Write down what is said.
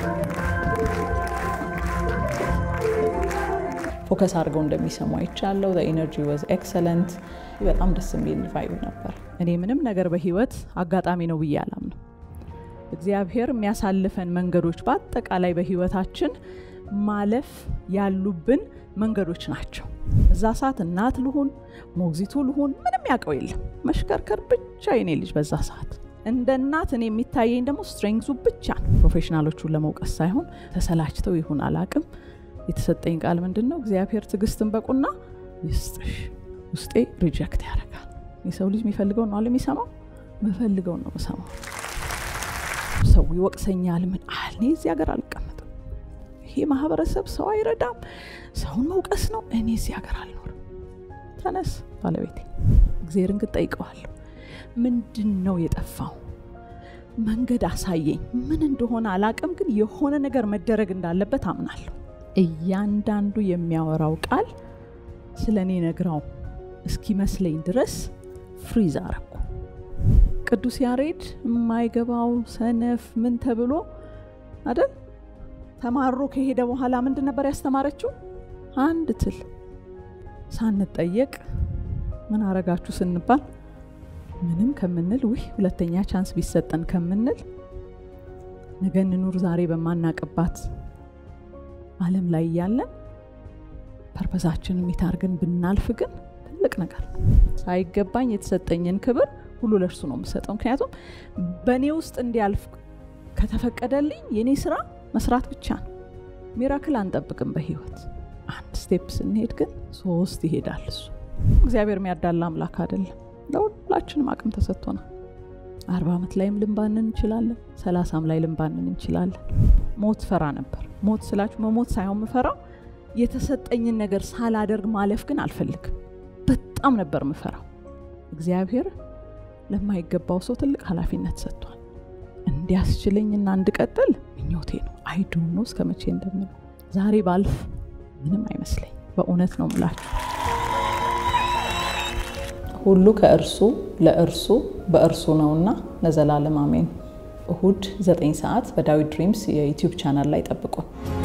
ፎከስ አድርገው እንደሚሰሙ አይቻለው። ኤነርጂ ወዝ ኤክሰለንት። በጣም ደስ የሚል ቫይብ ነበር። እኔ ምንም ነገር በህይወት አጋጣሚ ነው ብዬ አላምንም። እግዚአብሔር የሚያሳልፈን መንገዶች በአጠቃላይ በህይወታችን ማለፍ ያሉብን መንገዶች ናቸው። እዛ ሰዓት እናት ልሁን ሞግዚቱ ልሁን ምንም ያውቀው የለም። መሽከርከር ብቻ የኔ ልጅ በዛ ሰዓት እንደ እናት እኔ የሚታየኝ ደግሞ ስትሬንግዙ ብቻ ነው። ፕሮፌሽናሎቹን ለመውቀስ ሳይሆን ተሰላችተው ይሁን አላቅም የተሰጠኝ ቃል ምንድን ነው? እግዚአብሔር ትዕግስትን በቁና ይስጥሽ። ውስጤ ሪጀክት ያደርጋል። የሰው ልጅ የሚፈልገው ነው አለ የሚሰማው መፈልገው ነው የምሰማው። ሰው ይወቅሰኛል። ምን አል እኔ እዚህ ሀገር አልቀመጥም። ይሄ ማህበረሰብ ሰው አይረዳም። ሰውን መውቀስ ነው። እኔ እዚህ ሀገር አልኖርም። ተነስ ባለቤቴ፣ እግዚአብሔርን ግን ጠይቀዋለሁ። ምንድን ነው የጠፋው? መንገድ አሳየኝ። ምን እንደሆነ አላቅም፣ ግን የሆነ ነገር መደረግ እንዳለበት አምናለሁ። እያንዳንዱ የሚያወራው ቃል ስለ እኔ ነግራው እስኪመስለኝ ድረስ ፍሪዝ አረኩ። ቅዱስ ያሬድ የማይገባው ሰነፍ ምን ተብሎ አይደል ተማሮ ከሄደ በኋላ ምንድን ነበር ያስተማረችው? አንድ ትል ሳንጠየቅ ምን አረጋችሁ ስንባል ምንም ከምንል ውይ ሁለተኛ ቻንስ ቢሰጠን ከምንል ነገ እንኑር ዛሬ በማናቅባት ዓለም ላይ እያለን ፐርፐሳችንን የሚታርገን ብናልፍ ግን ትልቅ ነገር ነው። ሳይገባኝ የተሰጠኝን ክብር ሁሉ ለእርሱ ነው የምሰጠው። ምክንያቱም በእኔ ውስጥ እንዲያልፍ ከተፈቀደልኝ የእኔ ስራ መስራት ብቻ ነው። ሚራክል አንጠብቅም በህይወት አንድ ስቴፕ ስንሄድ ግን ሶስት ይሄዳል። እሱ እግዚአብሔር የሚያዳላ አምላክ አይደለም። ለሁላችንም አቅም ተሰጥቶናል። አርባ ዓመት ላይም ልንባንን እንችላለን። ሰላሳም ላይ ልንባንን እንችላለን። ሞት ፈራ ነበር። ሞት ስላችሁ መሞት ሳይሆን ምፈራው የተሰጠኝን ነገር ሳላደርግ ማለፍ ግን አልፈልግም። በጣም ነበር ምፈራው። እግዚአብሔር ለማይገባው ሰው ትልቅ ኃላፊነት ሰጥቷል። እንዲያስችለኝና እንድቀጥል ምኞቴ ነው። አይዶኖ እስከ መቼ እንደምለው ዛሬ ባልፍ ምንም አይመስለኝ። በእውነት ነው ምላችሁ። ሁሉ ከእርሱ ለእርሱ በእርሱ ነውና ለዘላለም አሜን። እሁድ 9 ሰዓት በዳዊት ድሪምስ የዩቲዩብ ቻናል ላይ ጠብቁን።